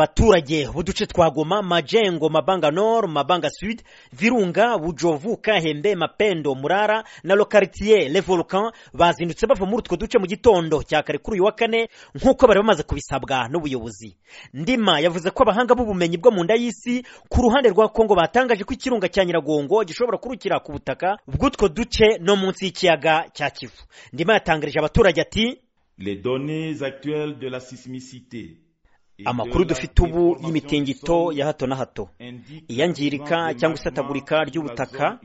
abaturage b'uduce twa Goma, Majengo, Mabanga Nord, Mabanga Sud, Virunga, Bujovu, Kahembe, Mapendo, Murara na Lokaritier Le Volcan bazindutse bava muri utwo duce mu gitondo cya kare kuri uyu wa kane nk'uko bari bamaze kubisabwa n'ubuyobozi. Ndima yavuze ko abahanga b'ubumenyi bwo mu nda y'isi ku ruhande rwa Kongo batangaje ko ikirunga cya Nyiragongo gishobora kurukira ku butaka bw'utwo duce no munsi y'ikiyaga cya Kivu. Ndima yatangarije abaturage ati Les données actuelles de la sismicité amakuru dufite ubu y'imitingito ya hato na hato iyangirika cyangwa isatagurika ry'ubutaka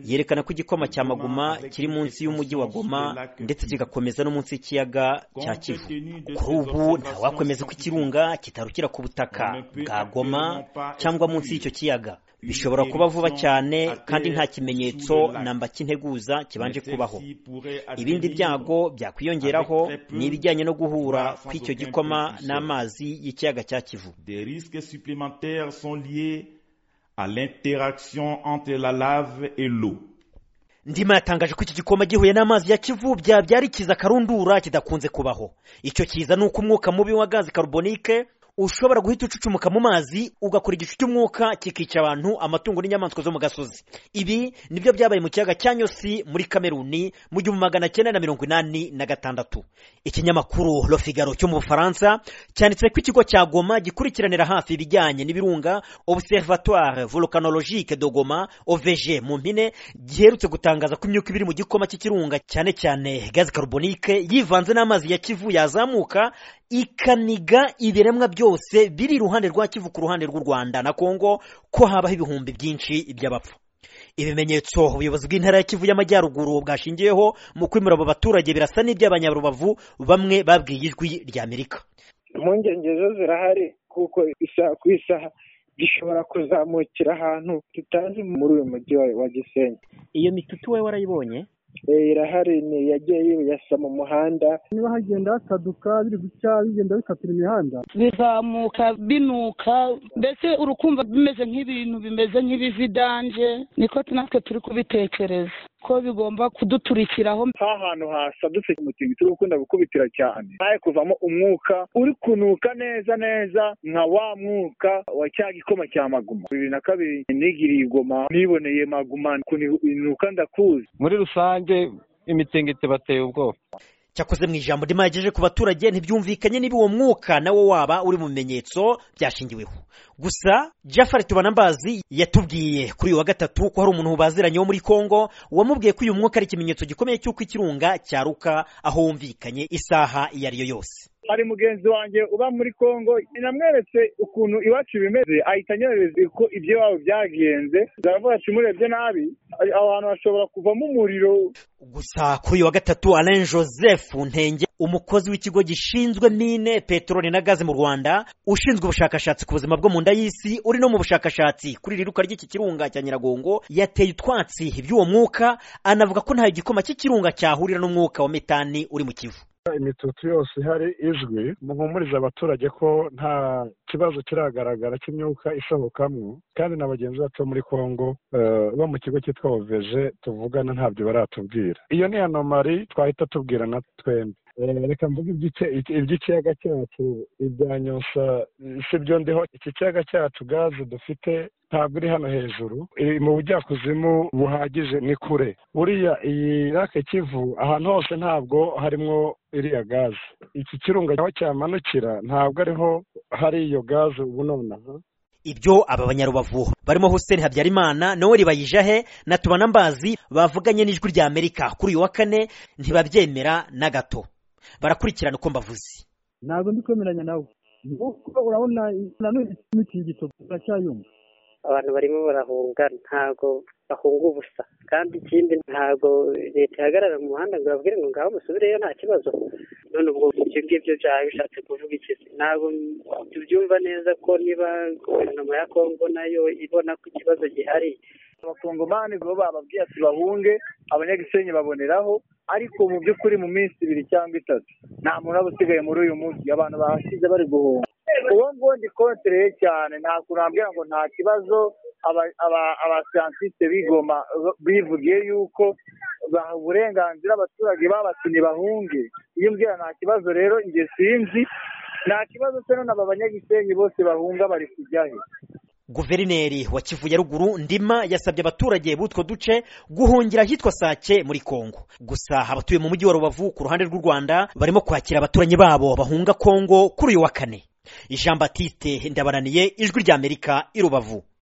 yerekana ko igikoma cya maguma kiri munsi y'umujyi wa goma ndetse kigakomeza no munsi y'ikiyaga cya kivu kuri ubu ntawakwemeza ko ikirunga kitarukira ku butaka bwa goma cyangwa munsi y'icyo kiyaga bishobora kuba vuba cyane kandi nta kimenyetso namba kinteguza kibanje kubaho ibindi byago byakwiyongeraho ni ibijyanye no guhura kw'icyo gikoma n'amazi y'ikiyaga cya kivu Des risques supplémentaires sont liés à l'interaction entre la lave et l'eau. ndima yatangaje ko iki gikoma gihuye n'amazi ya kivu byabyara ikiza karundura kidakunze kubaho icyo kiza ni uko umwuka mubi wa gazi karubonike ushobora guhita ucucumuka mu mazi ugakora igicu cy'umwuka kikica abantu amatungo n'inyamaswa zo mu gasozi ibi nibyo byabaye mu kiyaga cya nyosi muri kameruni mu gihumbi magana cyenda na mirongo inani na gatandatu ikinyamakuru lofigaro cyo mu bufaransa cyanditse ko ikigo cya goma gikurikiranira hafi ibijyanye n'ibirunga observatoire volcanologique de goma ovg mu mpine giherutse gutangaza ko imyuka ibiri mu gikoma cy'ikirunga cyane cyane gazi karubonike yivanze n'amazi ya kivu yazamuka ikaniga ibiremwa byose biri iruhande rwa kivu ku ruhande rw'u rwanda na kongo ko habaho ibihumbi byinshi by'abapfu ibimenyetso ubuyobozi bw'intara ya kivu y'amajyaruguru bwashingiyeho mu kwimura abo baturage birasa n'iby'abanyarubavu bamwe babwiye ijwi ry'amerika impungenge zo zirahari kuko isaha ku isaha gishobora kuzamukira ahantu tutazi muri uyu mujyi wa gisenyi iyo mitutu we warayibonye irahari ni yagiye yibuyasa mu muhanda niba hagenda hasaduka biri guca bigenda bikatira imihanda bizamuka binuka mbese urukumva bimeze nk'ibintu bimeze nk'ibividanje niko natwe turi kubitekereza ko bigomba kuduturikiraho ha hantu hasadutse umutingito uri gukunda gukubitira cyane ntaye kuvamo umwuka uri kunuka neza neza nka wa mwuka wa cya gikoma cya maguma bibiri na kabiri nigiriye igoma niboneye maguma kunuka ndakuzi muri rusange imitingito bateye ubwoba cyakoze mu ijambo ndimo yagejeje ku baturage ntibyumvikanye niba uwo mwuka nawo waba uri mu bimenyetso byashingiweho gusa jafari tubanambazi yatubwiye kuri uyu wa gatatu ko hari umuntu baziranye wo muri kongo wamubwiye ko uyu mwuka ari ikimenyetso gikomeye cy'uko ikirunga cyaruka aho wumvikanye isaha iyo ari yo yose hari mugenzi wanjye uba muri kongo namweretse ukuntu iwacu bimeze ahita anyohereza ko ibyo iwabo byagenze zaravuga ati murebye nabi aho hantu hashobora kuvamo umuriro gusa kuri uyu wa gatatu alain joseph ntenge umukozi w'ikigo gishinzwe mine peteroli na gaze mu rwanda ushinzwe ubushakashatsi ku buzima bwo mu nda y'isi uri no mu bushakashatsi kuri iri ruka ry'iki kirunga cya nyiragongo yateye utwatsi iby'uwo mwuka anavuga ko nta gikoma cy'ikirunga cyahurira n'umwuka wa metani uri mu kivu imitutu yose ihari izwi muhumuriza abaturage ko nta kibazo kiragaragara cy'imyuka isohokamo kandi na bagenzi bacu bo muri kongo bo mu kigo cyitwa oveje tuvugana ntabyo baratubwira iyo ni anomari twahita tubwirana twembi reka mvuga iby'ikiyaga cyacu ibya nyosa si byo ndiho iki kiyaga cyacu gaze dufite ntabwo iri hano hejuru mu bujyakuzimu buhagije ni kure buriya iyi rake kivu ahantu hose ntabwo harimo iriya gaze iki kirunga aho cyamanukira ntabwo ariho hari iyo gaze ubu nonaha ibyo aba banyarubavu barimo hussein habyarimana noel bayijahe na tubanambazi bavuganye n'ijwi rya amerika kuri uyu wa kane ntibabyemera na gato barakurikirana uko mbavuze ntabwo ndi kwemeranya nawe kuko urabona nanone imitingito turacyayumva abantu barimo barahunga ntabwo bahunga ubusa kandi ikindi ntabwo leta ihagarara mu muhanda ngo babwire ngo ngaho musubireyo nta kibazo none ubwo ibyo ngibyo byawe bishatse kuvuga iki ntabwo tubyumva neza ko niba guverinoma ya kongo nayo ibona ko ikibazo gihari abakongomani bo bababwiye ati bahunge abanyagisenyi baboneraho ariko mu by'ukuri mu minsi ibiri cyangwa itatu nta muntu aba usigaye muri uyu mujyi abantu bahasize bari guhunga uwo nguwo ndi kontereye cyane nta kuntu nabwira ngo nta kibazo abasiyantisite bigoma bivugiye yuko baha uburenganzira abaturage babatumye bahunge iyo mbwira nta kibazo rero njye sinzi nta kibazo cyo none aba banyagisenyi bose bahunga bari kujyahe guverineri wa kivu ya ruguru ndima yasabye abaturage b'utwo duce guhungira ahitwa sake muri kongo gusa abatuye mu mujyi wa rubavu ku ruhande rw'u rwanda barimo kwakira abaturanyi babo bahunga kongo kuri uyu wa kane jean batiste ndabaraniye ijwi ry'amerika i rubavu